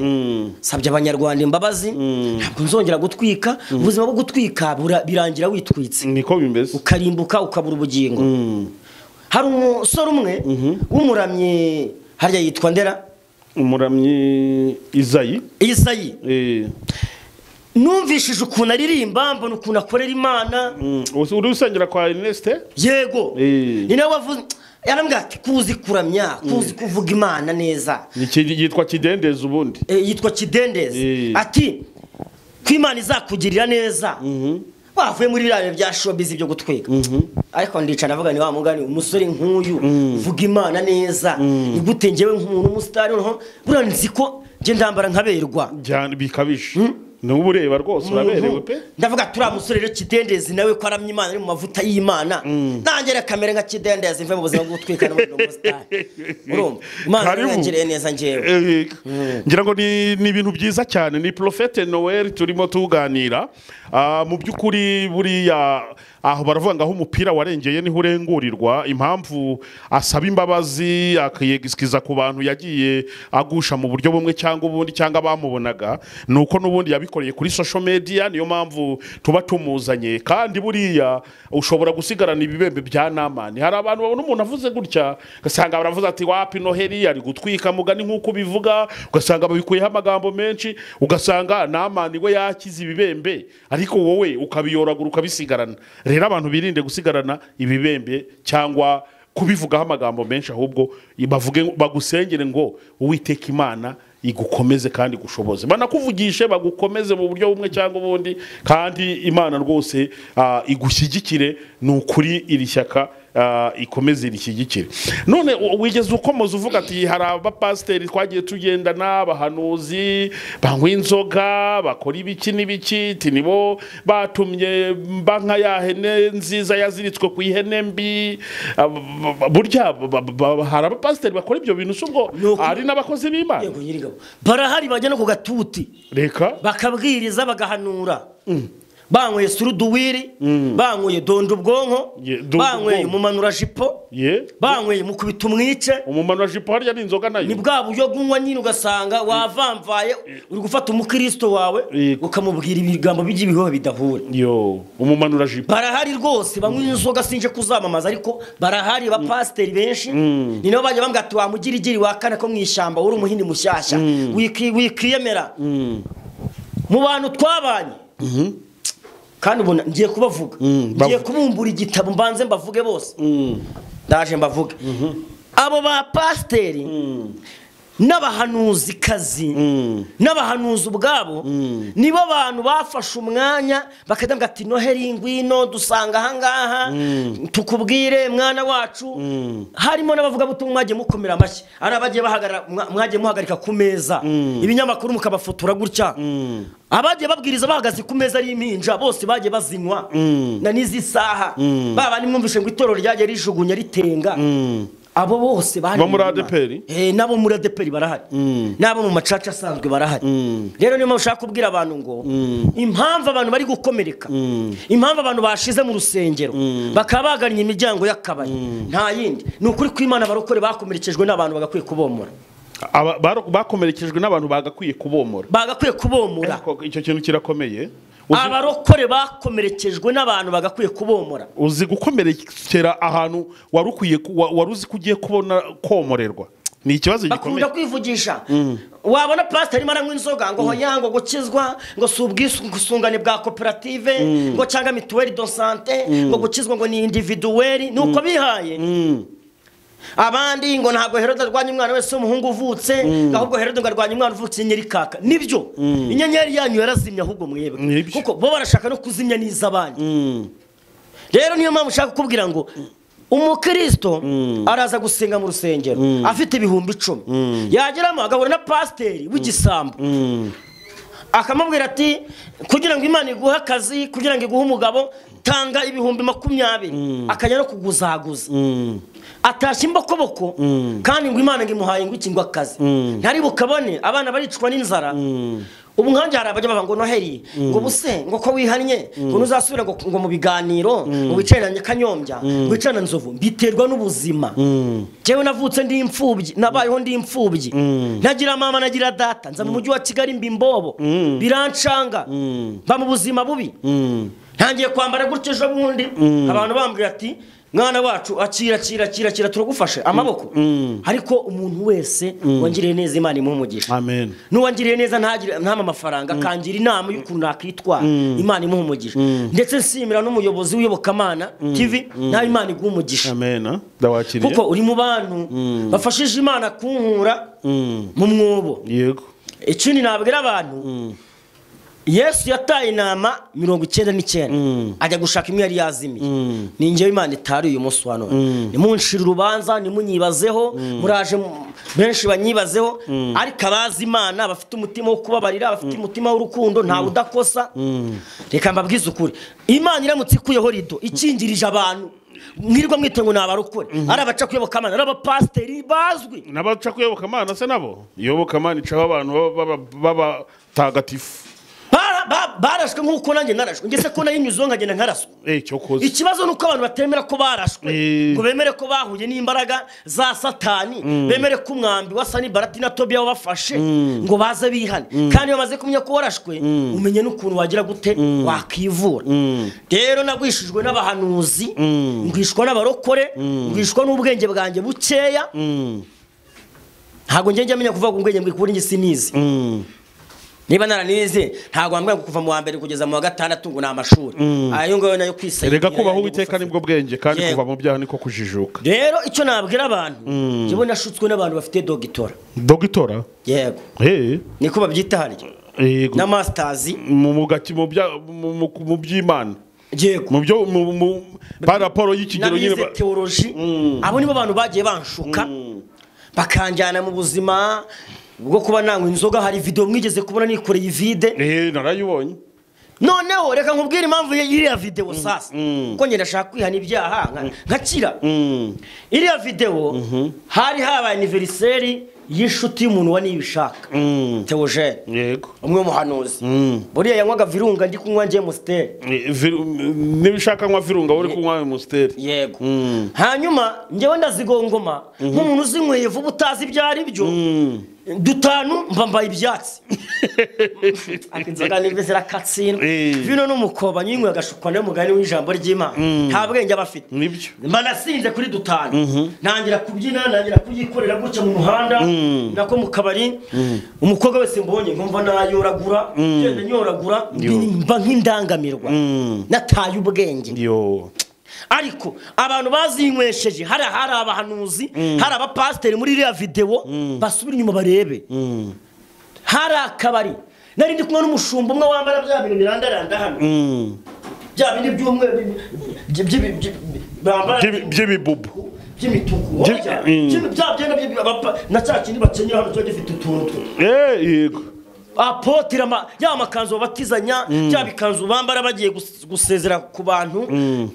[SPEAKER 1] nsabye abanyarwanda imbabazi ntabwo nzongera gutwika ubuzima bwo gutwika bura- birangira witwitse
[SPEAKER 2] niko bimeze
[SPEAKER 1] ukarimbuka ukabura ubugingo hari umusore umwe w'umuramyi harya yitwa ndera
[SPEAKER 2] umuramyi izayi
[SPEAKER 1] isayi
[SPEAKER 2] eh,
[SPEAKER 1] numvishije ukuntu aririmba mbona ukuntu akorera imana
[SPEAKER 2] mm, usi- uri usengera kwa Ernest
[SPEAKER 1] yego
[SPEAKER 2] Eh.
[SPEAKER 1] ni nawe wavuze yarambwira ati kuzi kuramya kuzi kuvuga imana neza
[SPEAKER 2] Iki yitwa kidendezi ubundi
[SPEAKER 1] Eh, yitwa kidendezi
[SPEAKER 2] Eh.
[SPEAKER 1] ati ko imana izakugirira neza bavuye muri biriya bya showbiz byo gutwika ariko ndicara ndavuga ni wa mugani umusore nk'uyu uvuga imana neza ni gute njyewe nk'umuntu umusitari noneho buriya nzi ko njye ndambara nkaberwa
[SPEAKER 2] cyane bikabije n'ubu ureba rwose uraberewe pe
[SPEAKER 1] ndavuga ati uriya musore rero kidendezi nawe ko aramya imana ari mu mavuta y'imana nanjye reka kamere nka kidendezi mve mu buzima bwo gutwika n'ubundi umusitari urumva imana
[SPEAKER 2] Karibu.
[SPEAKER 1] yarangiriye neza njyewe
[SPEAKER 2] Eh, ngira ngo ni ni ibintu byiza cyane ni porofete noel turimo tuganira Ah, mu by'ukuri buriya aho baravuga ngo aho umupira warengeye niho urengurirwa impamvu asaba imbabazi akiyegisikiza ku bantu yagiye agusha mu buryo bumwe cyangwa ubundi cyangwa abamubonaga ni uko n'ubundi yabikoreye kuri social media niyo mpamvu tuba tumuzanye kandi buriya ushobora gusigarana ibibembe bya namani hari abantu babona umuntu avuze gutya ugasanga baravuze ati wapi noheli ari gutwika mugani nk'uko ubivuga ugasanga babikuyeho amagambo menshi ugasanga namani we yakize ibibembe ariko wowe ukabiyoragura ukabisigarana rero abantu birinde gusigarana ibibembe cyangwa kubivugaho amagambo menshi ahubwo bavuge bagusengere ngo uwiteka imana igukomeze kandi igushoboze banakuvugishe bagukomeze mu buryo bumwe cyangwa ubundi kandi imana rwose ah, igushyigikire ni ukuri iri shyaka ah, ikomeze rishyigikire none u- wigeze ukomeza uvuga ati hari abapasiteri twagiye tugendana abahanuzi banywa inzoga bakora ibiki n'ibiki ati nibo batumye mba nka ya hene nziza yaziritswe ku ihene mbi Ah, b- b- burya b- b- hari abapasiteri bakora ibyo bintu si ubwo
[SPEAKER 1] Ni ukuri.
[SPEAKER 2] hari n'abakozi b'imana
[SPEAKER 1] yego nyirigabo barahari bajya no ku gatuti
[SPEAKER 2] reka
[SPEAKER 1] bakabwiriza bagahanura banyweye suruduwiri banyweye donda ubwonko
[SPEAKER 2] Ye- donda
[SPEAKER 1] banyweye
[SPEAKER 2] ubwonko.
[SPEAKER 1] umumanura jipo
[SPEAKER 2] ye
[SPEAKER 1] banyweye mukubita umwice
[SPEAKER 2] umumaro wa jipo harya ni inzoga
[SPEAKER 1] ni
[SPEAKER 2] nayo
[SPEAKER 1] bwa buryo bw'unywa nyine ugasanga wavamvaye uri gufata umukristo wawe
[SPEAKER 2] Yego.
[SPEAKER 1] ukamubwira ibigambo by'ibihoho bidahura
[SPEAKER 2] yo umumanura jipo
[SPEAKER 1] barahari rwose banywa inzoga sinje kuzamamaza ariko barahari abapasiteri benshi ni nabo bajya bambwira ati wamugirigiri wa kane ko mu ishyamba uri umuhindi mushyashya wiki- wikiyemera mu bantu twabanye kandi ubu na- ngiye kubavuga ngiye
[SPEAKER 2] bavuga.
[SPEAKER 1] kubumbura igitabo mbanze mbavuge bose ndaje mbavuge abo bapasiteri n'abahanuzikazi n'abahanuzi ubwabo nibo bantu bafashe umwanya bakajya ati noheri ngwino dusanga ahangaha tukubwire mwana wacu harimo n'abavugabutumwa mwagiye mukomera amashyi ari abagiye bahagarara mwa- mwagiye muhagarika ku meza ibinyamakuru mukabafotora gutya abagiye babwiriza bahagaze ku meza ari impinja bose bagiye bazinywa na n'izi saha baba nimwumvishe ngo itorero ryagiye rijugunya ritenga abo bose bari
[SPEAKER 2] Bo muri
[SPEAKER 1] inyuma.
[SPEAKER 2] ADEPR?
[SPEAKER 1] Eh, n'abo muri adeperi barahari n'abo mu macaca asanzwe barahari rero niyo mpamvu ushaka kubwira abantu ngo impamvu abantu bari gukomereka impamvu abantu bashize mu rusengero bakaba bagannye imiryango y'akabari nta yindi ni ukuri kw'imana abarokore bakomerekejwe n'abantu bagakwiye kubomora
[SPEAKER 2] Aba- baro- bakomerekejwe n'abantu bagakwiye kubomora
[SPEAKER 1] bagakwiye kubomora
[SPEAKER 2] Ariko icyo kintu kirakomeye Uzi-
[SPEAKER 1] abarokore bakomerekejwe n'abantu bagakwiye kubomora
[SPEAKER 2] uzi gukomerekera ahantu wari ukwiye ku- wa- wari uzi ko ugiye kubona komorerwa ni ikibazo gikomeye
[SPEAKER 1] bakunda kwivugisha wabona pasiteri arimo aranywa inzoga ngo hoya ngo gukizwa ngo si ubwisungane bwa koperative ngo cyangwa mituweli do sante ngo gukizwa ngo ni individuweli ni uko bihaye abandi ngo ntabwo herode arwanya umwana wese w'umuhungu uvutse ngo ahubwo herode ngo arwanya umwana uvutse inyerikaka nibyo inyenyeri yanyu yarazimye ahubwo mwebwe
[SPEAKER 2] Nibyo.
[SPEAKER 1] kuko bo barashaka no kuzimya n'iz'abandi rero niyo mpamvu ushaka kukubwira ngo umukristo araza gusenga mu rusengero afite ibihumbi icumi yageramo agahura na pasiteri w'igisambo akamubwira ati kugira ngo imana iguhe akazi kugira ngo iguhe umugabo tanga ibihumbi makumyabiri akajya no kuguzaguza atashye imbokoboko kandi ngo imana ngo imuhaye ngo iki ngo akazi ntari bukabone abana baricwa n'inzara ubu nkanjye hari abajya bava ngo noheri ngo buse ngo ko wihannye ngo ntuzasubire ngo, ngo mu biganiro ngo wicarane na kanyombya ngo wicarane na nzovu mbiterwa n'ubuzima njyewe navutse ndi imfubyi nabayeho ndi imfubyi ntagira mama nagira data nza mu mujyi wa kigali mba imbobo birancanga mba mu buzima bubi ntangiye kwambara gutyo ejo bundi abantu bambwira ati mwana wacu akira akira akira akira turagufashe amaboko ariko umuntu wese wangiriye neza imana imuha umugisha
[SPEAKER 2] amen
[SPEAKER 1] n'uwangiriye neza ntagire- ntampe amafaranga akangira inama y'ukuntu nakwitwara imana imuha umugisha ndetse nsimira n'umuyobozi w'iyobokamana tv nawe imana iguha umugisha
[SPEAKER 2] amen ah? ndawakiriye
[SPEAKER 1] kuko uri mu bantu bafashije imana kunkura mu mwobo
[SPEAKER 2] yego
[SPEAKER 1] ikindi nabwira abantu yesu yataye intama mirongo icyenda n'icyenda ajya gushaka imwe yari yazimiye ni ngewe imana itari uyu munsi wa none nimunshira urubanza nimunyibazeho muraje mu- benshi banyibazeho ariko abazi imana bafite umutima wo kubabarira bafite umutima w'urukundo ntawe udakosa reka mbabwize ukuri imana iramutse ikuyeho rido ikingirije abantu mwirirwa mwite ngo ni abarokore ari abaca kuyoboka amana ari abapasiteri bazwi
[SPEAKER 2] n'abaca kuyoboka amana se nabo yoboka amana icaho abantu baba- baba- b'abatagatifu
[SPEAKER 1] Bara- ba- barashwe nk'uko nanjye narashwe ngese ko nayinyuzeho nkagenda nkaraswe
[SPEAKER 2] eh cyo koze
[SPEAKER 1] ikibazo ni uko abantu batemera ko barashwe
[SPEAKER 2] Eh.
[SPEAKER 1] ngo bemere ko bahuye n'imbaraga za satani bemere ko umwambi wa sani barati na tobiya wabafashe ngo baze bihane kandi iyo bamaze kumenya ko warashwe umenye n'ukuntu wagira gute wakivura rero nagwishijwe n'abahanuzi ngwishwa n'abarokore ngwishwa n'ubwenge bwanjye bukeya ntabwo njye njya menya kuvuga ngo ubwenge bwikubura ingi sinizi niba naranize ntabwo wambwira ngo kuva mu wa mbere kugeza mu wa gatandatu ngo ni amashuri ayo ngayo nayo kwisayira
[SPEAKER 2] erega kubaho uwiteka nibwo bwenge kandi
[SPEAKER 1] Yego.
[SPEAKER 2] kuva mu byaha niko kujijuka
[SPEAKER 1] rero icyo nabwira abantu njyewe nashutswe n'abantu bafite dogitora
[SPEAKER 2] dogitora
[SPEAKER 1] yego
[SPEAKER 2] eh
[SPEAKER 1] niko babyita harya
[SPEAKER 2] yego
[SPEAKER 1] na masitazi
[SPEAKER 2] mu mugati mu bya mu- mu- mu by'imana
[SPEAKER 1] yego
[SPEAKER 2] mu byo mu- mu- ba raporo y'ikigero nyine
[SPEAKER 1] nanize
[SPEAKER 2] ba-
[SPEAKER 1] teoroji abo nibo bantu bagiye banshuka bakanjyana mu buzima bwo kuba nanywa inzoga hari videwo mwigeze kubona nikoreye ivide
[SPEAKER 2] eh narayibonye
[SPEAKER 1] noneho reka nkubwire impamvu iriya videwo sasa ko ngenda ashaka kwihana ibyaha nka- nkakira iriya videwo hari habaye aniveriseri y'inshuti y'umuntu wa nibishaka teogene
[SPEAKER 2] yego
[SPEAKER 1] umwe muhanuzi buriya yanywaga virunga ndi kunywa ngiye musiteri
[SPEAKER 2] Eh, viru- niba ushaka nywa virunga wowe uri kunywa musiteri
[SPEAKER 1] yego hanyuma njyewe ndazigongoma nk'umuntu uzinyweye vuba utazi ibyo ari byo dutanu mba mbaye ibyatsi Ariko inzoga nibwo zirakatsindwa
[SPEAKER 2] Eh.
[SPEAKER 1] vino n'umukoba nyinyweye agashukwa nayo mugani w'ijambo ry'imana nta bwenge aba afite
[SPEAKER 2] nibyo
[SPEAKER 1] mba nasinze kuri dutanu ntangira kubyina ntangira kuyikorera gutya mu muhanda nako mu kabari umukobwa wese mbonye nkumva nayoragura ngenda nyoragura mbi- mba nk'indangamirwa nataye ubwenge
[SPEAKER 2] yo
[SPEAKER 1] ariko abantu bazinywesheje hari hari abahanuzi hari abapasiteri muri iriya videwo basubira inyuma barebe hari akabari nari ndi kumwe n'umushumba umwe wambara bya bintu birandaranda hano bya bindi by'umweru byi- byi- byi- byi- bambara
[SPEAKER 2] By'ibi- by'ibibubu
[SPEAKER 1] by'imituku
[SPEAKER 2] Byi-
[SPEAKER 1] bya
[SPEAKER 2] mm.
[SPEAKER 1] byenda byi- abapa- na cya kindi bakenyera hano kiba gifite utuntu
[SPEAKER 2] Eh, yego
[SPEAKER 1] apotire ama- ya amakanzu babatizanya bya bikanzu bambara bagiye gus- gusezera ku bantu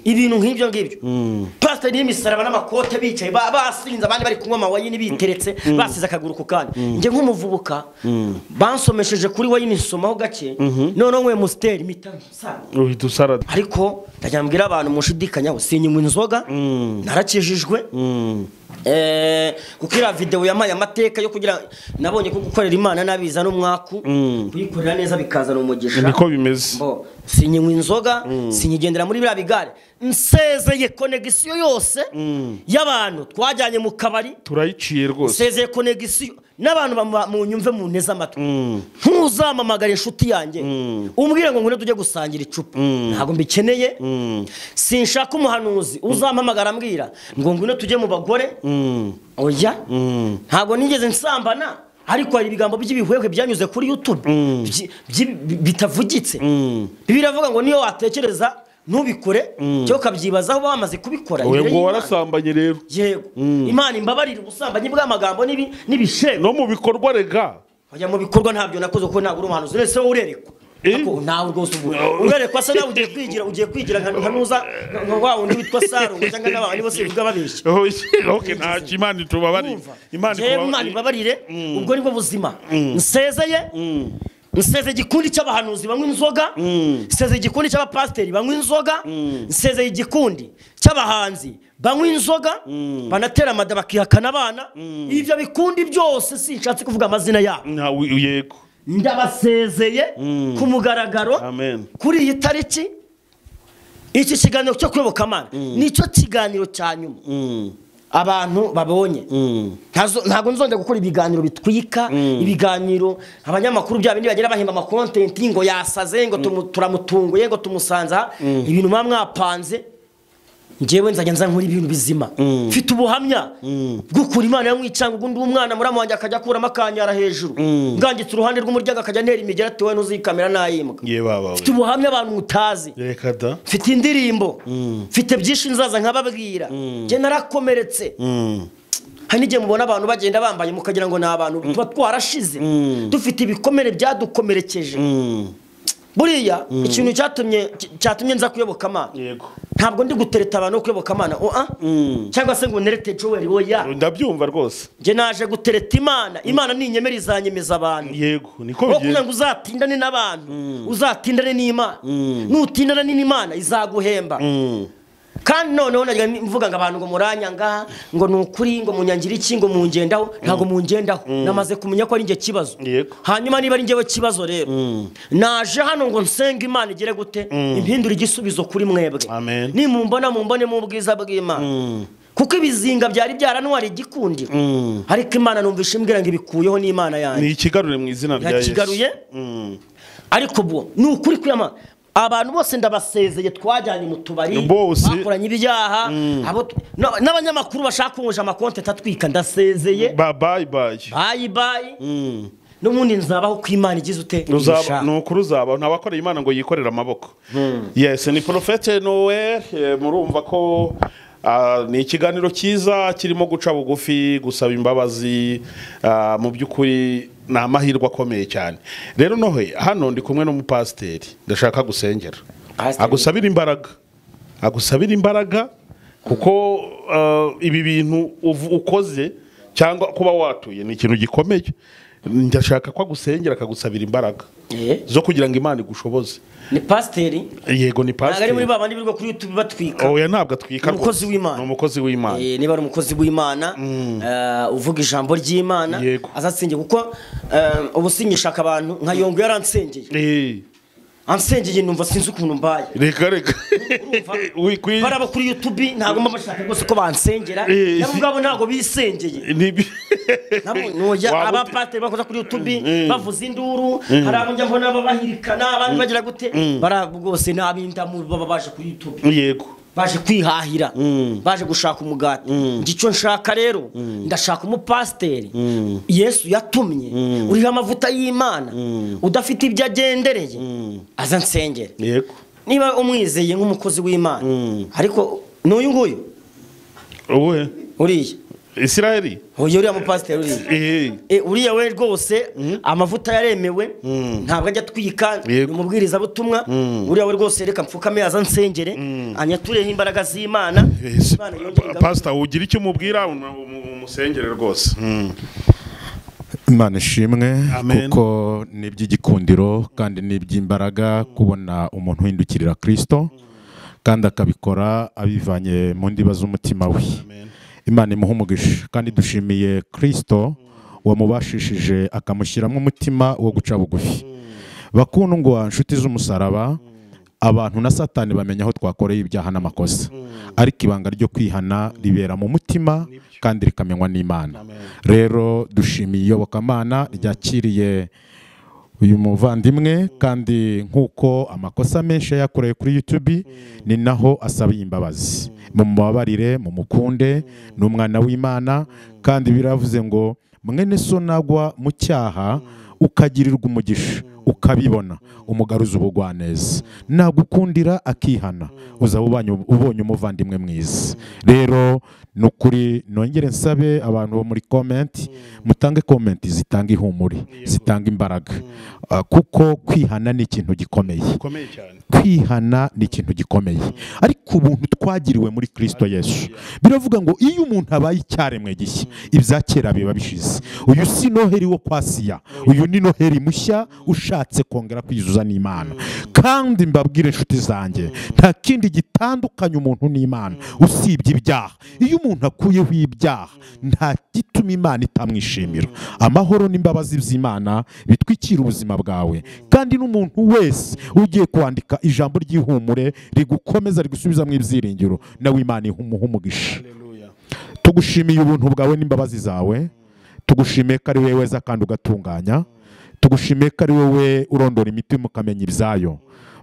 [SPEAKER 1] ibintu nk'ibyo ngibyo pasiteri y'imisaraba n'amakote bicaye ba- basinze abandi bari kunywa amawayini biteretse basize akaguru ku kandi njye nk'umuvubuka bansomesheje kuri wayini nsomaho gake noneho nkuye musiteri mpita nsanga
[SPEAKER 2] uhita usara
[SPEAKER 1] ariko ndajya mbwira abantu mushidikanyaho sinywa inzoga narakijijwe Eh, kuko iriya videwo yampaye amateka yo kugira nabonye ko gukorera imana nabiza n'umwaku kuyikorera neza bikazana umugisha
[SPEAKER 2] niko bimeze
[SPEAKER 1] Bo, sinyinywa inzoga sinyigendera muri biriya bigare nsezeye konegisiyo yose y'abantu twajyanye mu kabari
[SPEAKER 2] turayiciye rwose
[SPEAKER 1] nsezeye konegisiyo n'abantu bamu- munyumve munteze amatwi ntuzamamagare inshuti yanjye umbwire ngo ngwino tujye gusangira icupa ntabwo mbikeneye sinshaka umuhanuzi uzampamagara ambwira ngo ngwino tujye mu bagore oya ntabwo nigeze nsambana ariko hari ibigambo by'ibihwehwe byanyuze kuri youtube byi- byi- bitavugitse biravuga ngo niyo watekereza ntubikore cyangwa ukabyibazaho uba wamaze kubikora
[SPEAKER 2] oya
[SPEAKER 1] imbere
[SPEAKER 2] ngo
[SPEAKER 1] y'Imana.
[SPEAKER 2] warasambanye rero
[SPEAKER 1] yego imana imbabarire ubusambanyi bw'amagambo n'ibi- n'ibishego
[SPEAKER 2] no mu bikorwa rega
[SPEAKER 1] kujya mu bikorwa ntabyo nakoze kuko ntabwo uri umuhanuzi uretse wowe urerekwa
[SPEAKER 2] Eh?
[SPEAKER 1] Ariko ntawe rwose ubu- urerekwa asa nawe ugiye kwigira ugiye kwigira nka nka nuza nka wa wundi witwa sarongo cyangwa n'abantu bose bivuga babeshya
[SPEAKER 2] oke ntacyo imana itubabariye
[SPEAKER 1] Urumva?
[SPEAKER 2] imana
[SPEAKER 1] Njyewe Imana
[SPEAKER 2] itubabariye
[SPEAKER 1] ibabarire ubwo nibwo buzima nsezeye nseze igikundi cy'abahanuzi banywa inzoga nseze igikundi cy'abapasiteri banywa inzoga nseze igikundi cy'abahanzi banywa inzoga banatera amada bakihakana abana ibyo bikundi byose sinshatse kuvuga amazina yabo
[SPEAKER 2] Ntawe- yego
[SPEAKER 1] ndabasezeye ku mugaragaro
[SPEAKER 2] Amen.
[SPEAKER 1] kuri iyi tariki iki kiganiro cyo kuyoboka amana nicyo kiganiro cya nyuma abantu babonye Ntazo- ntabwo nzongera gukora ibiganiro bitwika ibiganiro abanyamakuru bya bindi bagira bahemba amakontenti ngo yasaze ngo tumu- turamutunguye ngo tumusanze aha ibintu muba mwapanze njyewe nzajya nza nkora ibintu bizima mfite ubuhamya bw'ukuri imana yamwiye cyangwa undi umwana muri wanjye akajya akuramo akanyara hejuru bwangitse uruhande rw'umuryango akajya antera imigera ati wowe ntuzikamera nayimbwa
[SPEAKER 2] ye babawe
[SPEAKER 1] mfite ubuhamya abantu mutazi
[SPEAKER 2] reka da
[SPEAKER 1] mfite indirimbo mfite byinshi nzaza nkababwira njye narakomeretse hari n'igihe mubona abantu bagenda bambaye mukagira ngo ni abantu tuba twarashize dufite ibikomere byadukomerekeje buriya ikintu cyatumye cyatumye nza kuyoboka amana
[SPEAKER 2] yego
[SPEAKER 1] ntabwo ndi gutereta abantu bo kuyoboka amana oa cyangwa se ngo nerete joweli oya
[SPEAKER 2] ndabyumva rwose
[SPEAKER 1] njye naje gutereta imana imana ninyemera izanyemeza abantu
[SPEAKER 2] yego niko
[SPEAKER 1] aho kugira
[SPEAKER 2] bigenda
[SPEAKER 1] ngo uzatindane n'abantu uzatindane n'imana nutindane n'imana izaguhemba kandi noneho najya mvuga ngo abantu ngo muranyangaha ngo ni ukuri ngo munyangire iki ngo mungendaho ntabwo mungendaho namaze kumenya ko ari njye kibazo
[SPEAKER 2] Yego.
[SPEAKER 1] hanyuma niba ari njyewe kibazo rero naje hano ngo nsenga imana igere gute impindure igisubizo kuri mwebwe
[SPEAKER 2] Amen.
[SPEAKER 1] nimumbona mumbone mu bwiza bw'imana kuko ibizinga byari byaranwara igikundiro ariko imana numvisha imbwira ngo ibikuyeho n'imana yanjye
[SPEAKER 2] ni ikigarure mu izina rya yesu
[SPEAKER 1] Yakigaruye? ariko ubwo ni ukuri kwiyama abantu bose ndabasezeye twajyanye mu tubari
[SPEAKER 2] Bose.
[SPEAKER 1] bakoranye ibyaha abo tu- na- n'abanyamakuru bashaka kunguja amakonti atatwika ndasezeye
[SPEAKER 2] bayi bayi
[SPEAKER 1] bayi bayi n'ubundi nzabaho ko imana igize ute
[SPEAKER 2] Uzaba-
[SPEAKER 1] ibishaka.
[SPEAKER 2] ni ukuri uzaba ntawakorera imana ngo yikorere amaboko yes ni porofete noel eh, murumva ko ah, ni ikiganiro cyiza kirimo guca bugufi gusaba imbabazi ah, mu by'ukuri ni amahirwe akomeye cyane rero nohe hano ndi kumwe n'umupasiteri ndashaka gusengera
[SPEAKER 1] Pasiteri.
[SPEAKER 2] agusabira imbaraga agusabira imbaraga kuko ah, ibi bintu uv- ukoze cyangwa kuba watuye ni ikintu gikomeye ndashaka ko agusengera akagusabira imbaraga
[SPEAKER 1] Eh,
[SPEAKER 2] zo kugira ngo imana igushoboze
[SPEAKER 1] ni pasiteri
[SPEAKER 2] yego ni
[SPEAKER 1] ntabwo ari muri
[SPEAKER 2] pasiteri
[SPEAKER 1] ba bandi birirwa kuri youtube batwika
[SPEAKER 2] oya ntabwo atwika
[SPEAKER 1] Ni umukozi
[SPEAKER 2] rwose.
[SPEAKER 1] w'Imana.
[SPEAKER 2] ni umukozi w'imana
[SPEAKER 1] Eh, niba ari umukozi w'imana eh, uvuga ijambo ry'imana
[SPEAKER 2] Yego.
[SPEAKER 1] azasenge kuko eh, ubu sinyishaka abantu nka yongo yaransengeye
[SPEAKER 2] Eh,
[SPEAKER 1] ansengeye numva sinzi ukuntu mbaye
[SPEAKER 2] reka reka Ui, kwi-
[SPEAKER 1] bari abo kuri youtube ntabwo mba bashaka rwose ko bansengera
[SPEAKER 2] Eh,
[SPEAKER 1] nabo
[SPEAKER 2] si-
[SPEAKER 1] ubwabo ntabwo bisengeye
[SPEAKER 2] Ni-
[SPEAKER 1] Nabo noya
[SPEAKER 2] Waba ute-
[SPEAKER 1] abapateri bakoza kuri youtube bavuza induru hari abo njya mbona babahirikana abandi bagira gute bari abo rwose ni ab'indamu baba baje kuri youtube
[SPEAKER 2] yego
[SPEAKER 1] baje kwihahira baje gushaka umugati icyo nshaka rero ndashaka umupasiteri yesu yatumye uriho amavuta y'imana udafite ibyo agendereye aza nsengere
[SPEAKER 2] yego
[SPEAKER 1] niba umwizeye nk'umukozi w'imana ariko n'uyu nguyu
[SPEAKER 2] ubuhe
[SPEAKER 1] uriya
[SPEAKER 2] isirayeli
[SPEAKER 1] uyu uriya mupasiteri uriya
[SPEAKER 2] ehe
[SPEAKER 1] E, uriya we rwose amavuta yaremewe ntabwo ajya atwika ni
[SPEAKER 2] Yego.
[SPEAKER 1] umubwirizabutumwa uriya we rwose reka mpfukame aza nsengere anyatureho imbaraga z'imana
[SPEAKER 2] Yes,
[SPEAKER 1] Imana yongere
[SPEAKER 2] pa-
[SPEAKER 1] igaruke.
[SPEAKER 2] pastor ugira icyo umubwira um- um- umusengere rwose
[SPEAKER 3] imana ishimwe
[SPEAKER 2] Amen.
[SPEAKER 3] kuko ni iby'igikundiro kandi ni iby'imbaraga kubona umuntu uhindukirira kirisito kandi akabikora abivanye mu ndiba z'umutima we imana imuha umugisha kandi dushimiye kirisito wamubashishije akamushyiramo umutima wo guca bugufi bakundwa inshuti z'umusaraba abantu na satani bamenya aho twakoreye ibyaha n'amakosa ariko ibanga ryo kwihana ribera mu mutima kandi rikamenywa n'imana rero dushimiye iyobokamana ryakiriye uyu muvandimwe kandi nk'uko amakosa menshi yakoreye kuri YouTube ni naho asaba imbabazi mumubabarire mumukunde ni umwana w'imana kandi biravuze ngo mwene so nagwa mu cyaha ukagirirwa umugisha ukabibona umugaruza ubugwaneza nagukundira akihana uzaba ubanye- ubonye umuvandimwe mwiza rero ni ukuri nongere nsabe abantu bo muri komenti mutange komenti zitanga ihumure zitanga imbaraga Ah, kuko kwihana ni ikintu gikomeye
[SPEAKER 2] ukomeye cyane
[SPEAKER 3] kwihana ni ikintu gikomeye ariko ubuntu twagiriwe muri kirisito yesu biravuga ngo iyo umuntu abaye icyaremwe gishya ibya kera biba bishize uyu si noheri wo kwa siya uyu ni noheri mushya ushatse kongera kwizuza n'imana kandi mbabwire inshuti zanjye nta kindi gitandukanya umuntu n'imana usibye ibyaha iyo umuntu akuyeho ibyaha nta gituma imana itamwishimira amahoro n'imbabazi by'imana bitwikira ubuzima bwawe kandi n'umuntu wese ugiye kwandika ijambo ry'ihumure rigukomeza rigusubizamo ibyiringiro nawe imana imuha umugisha tugushimiye ubuntu bwawe n'imbabazi zawe tugushimiye ko ari wowe weza kandi ugatunganya tugushimiye ko ari wowe urondora imitima ukamenya ibyayo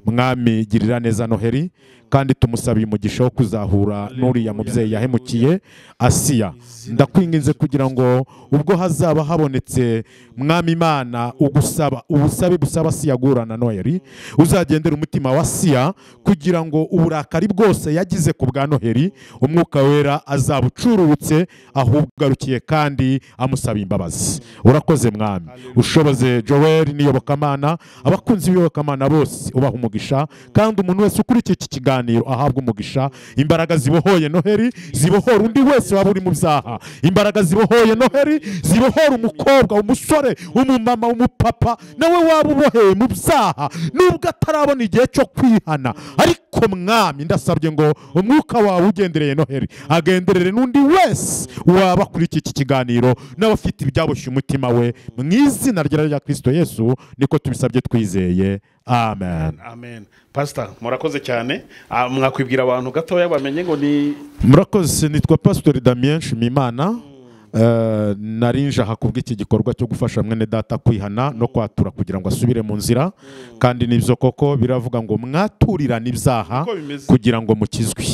[SPEAKER 3] mwami girira neza noheri kandi tumusabiye umugisha wo kuzahura n'uriya mubyeyi yahemukiye asiya ndakwinginze kugira ngo ubwo hazaba habonetse mwami imana ugusaba ubusabe busaba siya guhura na noheri uzagendera umutima wa siya kugira ngo uburakari bwose yagize ku bwa noheri umwuka wera azaba ucururutse ahubwo ugarukiye kandi amusaba imbabazi urakoze mwami ushoboze joel n'iyobokamana abakunzi b'iyobokamana bose ubaha umugisha kandi umuntu wese ukurikiye iki kiganiro ahabwa umugisha imbaraga zibohoye noheri zibohora undi wese waba uri mu byaha imbaraga zibohoye noheri zibohora umukobwa umusore umumama umupapa nawe waba uboheye mu byaha nubwo atarabona igihe cyo kwihana ariko mwami ndasabye ngo umwuka wawe ugendereye noheri agenderere n'undi wese waba kuri iki iki kiganiro n'abafite ibyaboshye umutima we mu izina rya rya kirisito yesu niko tubisabye twizeye amen
[SPEAKER 2] amen pastor murakoze cyane Ah, mwakwibwira abantu gatoya bamenye ngo ni
[SPEAKER 3] murakoze nitwa pasitori damien nshimimana Eh, nari njaha kubw'iki gikorwa cyo gufasha mwene data kwihana no kwatura kugira ngo asubire mu nzira kandi nibyo koko biravuga ngo mwaturirane ibyaha
[SPEAKER 2] Uko bimeze.
[SPEAKER 3] kugira ngo mukizwe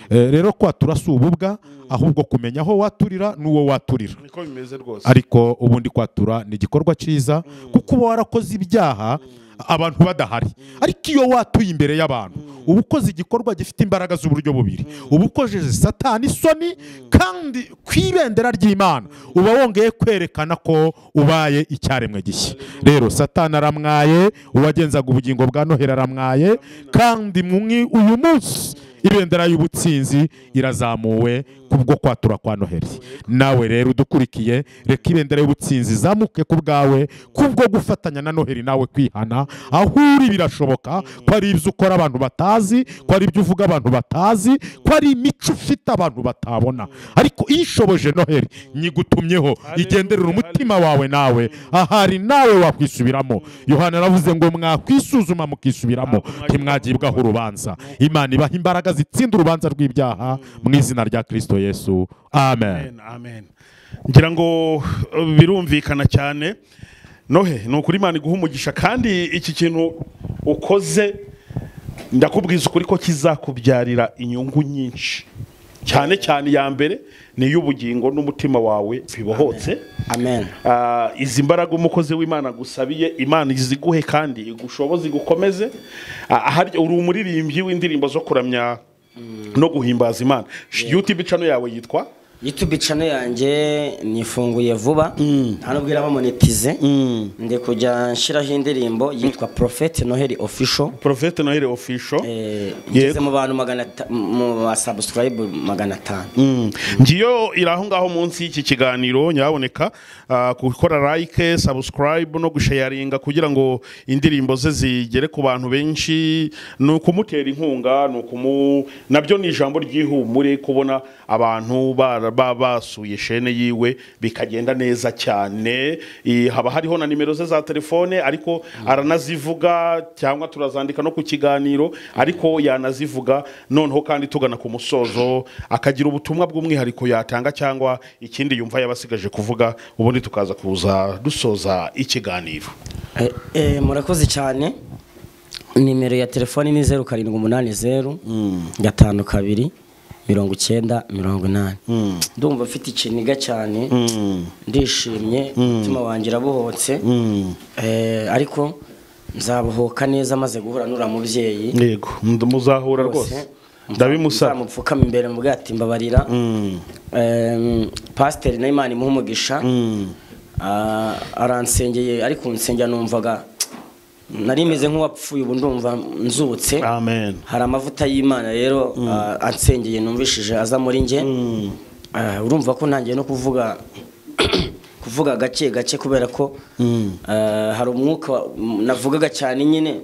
[SPEAKER 3] Eh, rero kwatura si ububwa ahubwo kumenya aho waturira n'uwo waturira
[SPEAKER 2] niko bimeze rwose
[SPEAKER 3] ariko ubundi kwatura ni igikorwa cyiza kuko uba warakoze ibyaha abantu badahari ariko iyo watuye imbere y'abantu uba ukoze igikorwa gifite imbaraga z'uburyo bubiri uba ukojeje satani isoni kandi ku ibendera ry'imana uba wongeye kwerekana ko ubaye icyaremwe gishya rero satani aramwaye uwagenzaga ubugingo bwa noheri aramwaye kandi mumwe uyu munsi ibendera y'ubutsinzi irazamuwe kubwo kwatura kwa noheri nawe rero udukurikiye reka ibendera y'ubutsinzi izamuke ku bwawe kubwo gufatanya na noheri nawe kwihana aho uri birashoboka ko ari ibyo ukora abantu batazi ko ari ibyo uvuga abantu batazi ko ari imico ufite abantu batabona ariko iyo ishoboje noheri nyigutumyeho igenderera umutima wawe nawe ahari nawe wakwisubiramo yohana aravuze ngo mwakwisuzuma mukisubiramo ntimwagibwaho urubanza imana ibaha imbaraga zitsinda urubanza rw'ibyaha mu izina rya kirisito yesu amen
[SPEAKER 2] amen amen ngira ngo uh, birumvikana cyane nohe ni ukuri imana iguha umugisha kandi iki kintu ukoze ndakubwiza ukuri ko kizakubyarira inyungu nyinshi cyane cyane iya mbere ni iy'ubugingo n'umutima wawe bibohotse
[SPEAKER 1] amen
[SPEAKER 2] Ah, izi mbaraga umukozi w'imana agusabiye imana iziguhe kandi igushoboze igukomeze Ah, ahari uri umuririmbyi w'indirimbo zo kuramya no guhimbaza imana yutube icano yawe yitwa
[SPEAKER 1] youtube channel yanjye nifunguye vuba nta nubwo irabamonetize ndi kujya nshyiraho indirimbo yitwa prophet noheli official
[SPEAKER 2] porofete noheli ofisho
[SPEAKER 1] Eh,
[SPEAKER 2] Yego.
[SPEAKER 1] ngeze mu bantu magana ata- mu basabusikarayibu magana atanu
[SPEAKER 2] ngiyo iri aho ngaho munsi y'iki kiganiro nyaboneka gukora like subscribe no gushayaringa kugira ngo indirimbo ze zigere ku bantu benshi ni ukumutera inkunga ni ukumu nabyo ni ijambo ry'ihumure kubona abantu bara- ba- basuye shene yiwe bikagenda neza cyane Eh, haba hariho na nimero ze za telefone ariko aranazivuga cyangwa turazandika no ku kiganiro ariko yanazivuga noneho kandi tugana ku musozo akagira ubutumwa bw'umwihariko yatanga cyangwa ikindi yumva yabasigaje kuvuga ubundi tukaza kuza dusoza ikiganiro
[SPEAKER 1] Eh, eh, murakoze cyane nimero ya telefoni ni zeru karindwi umunani zeru gatanu kabiri mirongo icyenda mirongo inani ndumva mfite ikiniga cyane ndishimye umutima wanjye urabohotse Eh, ariko nzabohoka neza maze guhura n'uriya mubyeyi
[SPEAKER 2] yego muzahura rwose ndabimusaba
[SPEAKER 1] nzamupfukama imbere mvuga ati mbabarira Em, pasiteri na imana imuha umugisha Ah, aransengeye ariko nsengera numvaga nari meze nk'uwapfuye ubu ndumva nzutse
[SPEAKER 2] amen
[SPEAKER 1] hari amavuta y'imana rero ah, ansengeye numvishije aza muri njye Ah, urumva ko ntangiye no kuvuga kuvuga gake gake kubera ko ah, hari umwuka wa- m- navugaga cyane nyine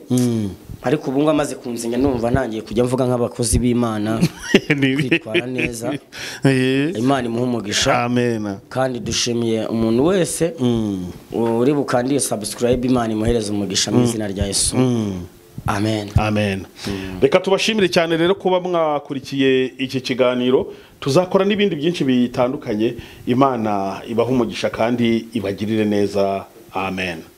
[SPEAKER 1] ariko ubu ngubu amaze kunsenya numva ntangiye kujya mvuga nk'abakozi b'imana
[SPEAKER 2] Ni-
[SPEAKER 1] kwitwara neza
[SPEAKER 2] Eh,
[SPEAKER 1] imana imuha umugisha
[SPEAKER 2] amen
[SPEAKER 1] kandi dushimiye umuntu wese uri bukandire sabusikarayibe imana imuhereze umugisha mu izina rya yesu amen
[SPEAKER 2] amen reka tubashimire cyane rero kuba mwakurikiye iki kiganiro tuzakora n'ibindi byinshi bitandukanye imana ibahe umugisha kandi ibagirire neza amen